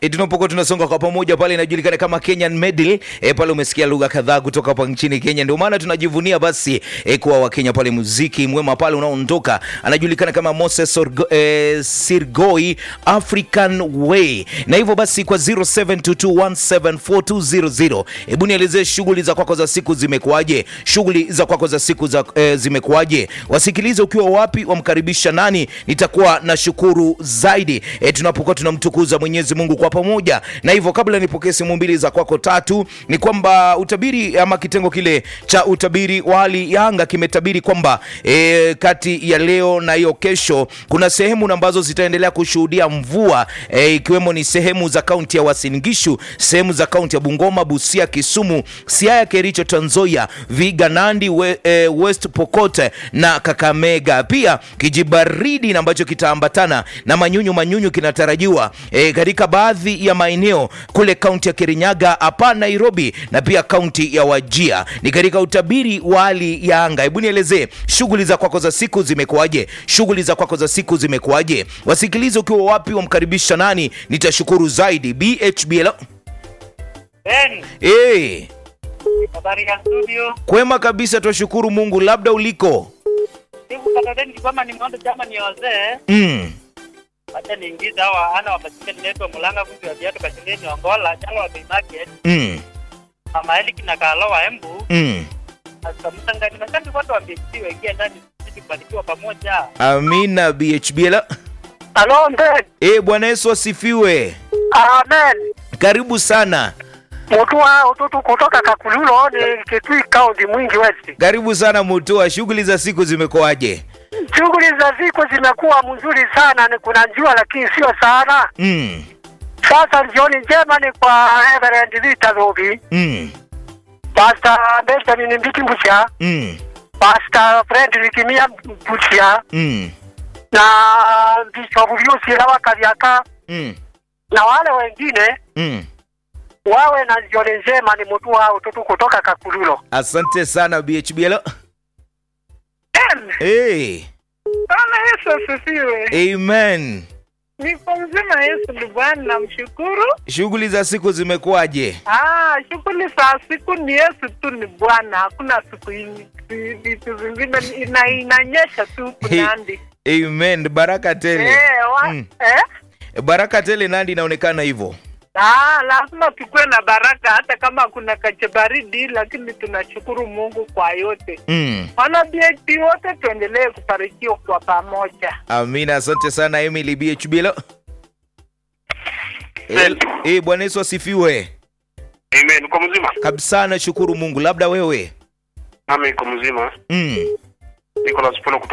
E, tunapokuwa tunasonga kwa pamoja pale inajulikana kama Kenyan Medley. E, pale umesikia lugha kadhaa kutoka hapa nchini Kenya, ndio maana tunajivunia basi e, kuwa Wakenya pale. Muziki mwema pale unaondoka anajulikana kama Moses Orgo, e, Sirgoi African Way, na hivyo basi kwa 0722174200 hebu nielezee shughuli za kwako za siku zimekuwaje? Shughuli za kwako za siku za e, zimekuwaje? Wasikilize ukiwa wapi, wamkaribisha nani? Nitakuwa na shukuru zaidi e, tunapokuwa tunamtukuza Mwenyezi Mungu kwa pamoja. Na hivyo kabla nipokee simu mbili za kwako tatu, ni kwamba utabiri ama kitengo kile cha utabiri wa hali ya anga kimetabiri kwamba e, kati ya leo na hiyo kesho kuna sehemu ambazo zitaendelea kushuhudia mvua e, ikiwemo ni sehemu za kaunti ya Uasin Gishu, sehemu za kaunti ya Bungoma, Busia, Kisumu, Siaya, Kericho, Trans Nzoia, Vihiga, Nandi, we, e, West Pokot na Kakamega. Pia kijibaridi na ambacho kitaambatana na manyunyu manyunyu kinatarajiwa e, katika baadhi ya maeneo kule kaunti ya Kirinyaga hapa Nairobi na pia kaunti ya Wajia. Ni katika utabiri wa hali ya anga. Hebu nielezee shughuli za kwako za siku zimekuwaje? Shughuli za kwako za siku zimekuwaje? Wasikilize ukiwa wapi, wamkaribisha nani? Nitashukuru zaidi. BHBL. Ben, Hey, habari ya studio. kwema kabisa, twashukuru Mungu. Labda uliko Siku katadeni kwamba nimeona chama ni wazee. mm. Acha niingize hawa ana wapatike niletwa mulanga kuzi wa viatu kashindeni Ongola, jalo wa Bay Market, Mm. mama Eliki na Kalo wa Embu, Mm. asamtangani mashambi wote wa BHP waingia ndani sisi kubarikiwa pamoja. Amina BHBL. Halo Ben. Eh, Bwana Yesu asifiwe. Amen. Karibu sana. Mtu wa ututu kutoka Kakululo ni Kitui County Mwingi West. Karibu sana Mutua. Shughuli za siku zimekuwaje? Shughuli za siku zimekuwa mzuri sana, ni kuna jua lakini sio sana. Mm. Sasa jioni njema ni kwa Reverend Rita Robi, Mm. Pastor Benjamin Mbiti Mbucha, Mm. Pastor Frederick Mia Mbucha Mm. na Bishop Lucy Lawa Kavyaka Mm. na wale wengine Mm. wawe na jioni njema. Ni mtu wa ututu kutoka Kakululo. Asante sana BHBL. Amen. Hey. Bwana Yesu asifiwe. Amen. Niko mzima, Yesu ni Bwana, namshukuru. Shughuli za siku zimekuwaje? Ah, shughuli za siku ni Yesu tu ni Bwana, hakuna siku hii- vi- vitu vingine, ina inanyesha tu kunandi. Amen. Baraka tele. Eh, wa, Mm. eh? Baraka tele Nandi inaonekana hivyo. Ah, lazima tukuwe na baraka hata kama kuna kache baridi, lakini tunashukuru Mungu kwa yote. Mm. Wana BHP wote tuendelee kubarikiwa kwa pamoja. Amina, asante sana Emily BHBL. Eh, eh, Bwana Yesu asifiwe. Amen. Uko mzima? Kabisa nashukuru Mungu. Labda wewe. Nami niko mzima. Mm. Nicholas Polo kutoka